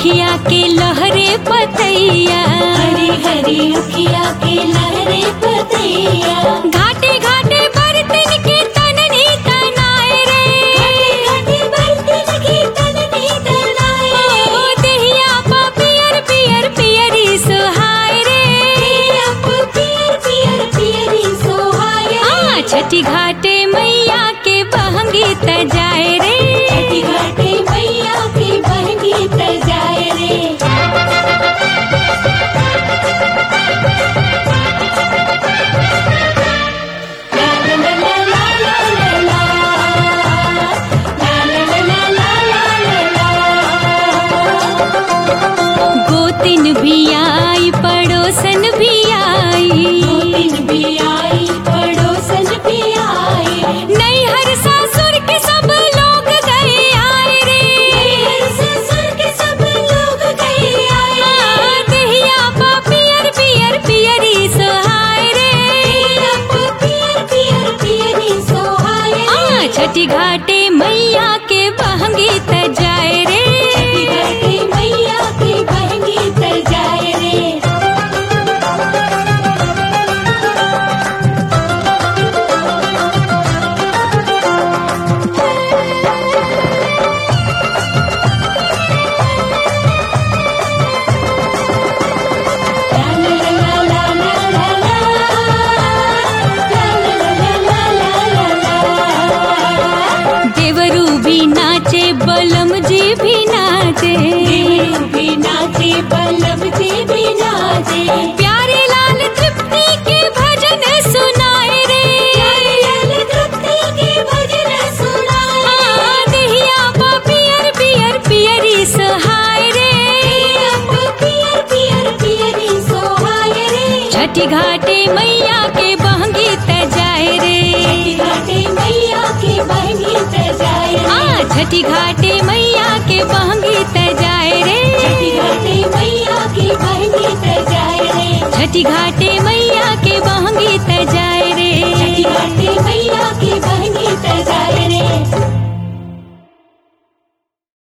उखिया के लहरे पतैया हरी हरी उखिया के लहरे पतैया घाटे घाटे बर्तन के तननी तनाए रे घाटे घाटे बर्तन की तननी तनाए ओ देहिया पा पियर पियर पियरी सुहाए रे अप पियर पियर पियरी सोहाय आ छठी घाटे मैया के बहंगी तजाए रे छठी घाटे मैया की बहनी तजाए रे ला ला ला ला ला ला ला ला ला ला ला ला गोतिन भी आई पड़ोसन भी आई दिन भी आई पड़ोसन भी आई नैहर सासुर के सब लोग गए आए रे ससुर के सब लोग गए आए आ, देहिया पा पियर पियर पियरी सुहाए रे अप पियर पियर पियरी सोहाय आ छठी घाटे मैया के बहंगी तजाए रे छठी घाटे मैया की बहनी तजाए रे ला ला ला ला ला ला ला ला ला ला ला ला देवरू भी नाचे बलम जी भी नाचे देवरू भी नाचे पल्लव जी भी नाचे प्यारे लाल तृप्ति के भजन सुनाए रे प्यारे लाल तृप्ति के भजन सुनाए आ, देहिया पा पियर पियर पियरी सुहाए रे अप पियर पियर पियरी सोहाय रे छठी घाटे मैया के बहंगी तजाए रे घाटे मैया की बहनी तजाए आ छठी घाटे मैया के बहंगी तजाए रे घाटे मैया की बहनी तजाए रे छठी घाटे मैया के बहंगी तजाए रे घाटे मैया की बहनी तजाए रे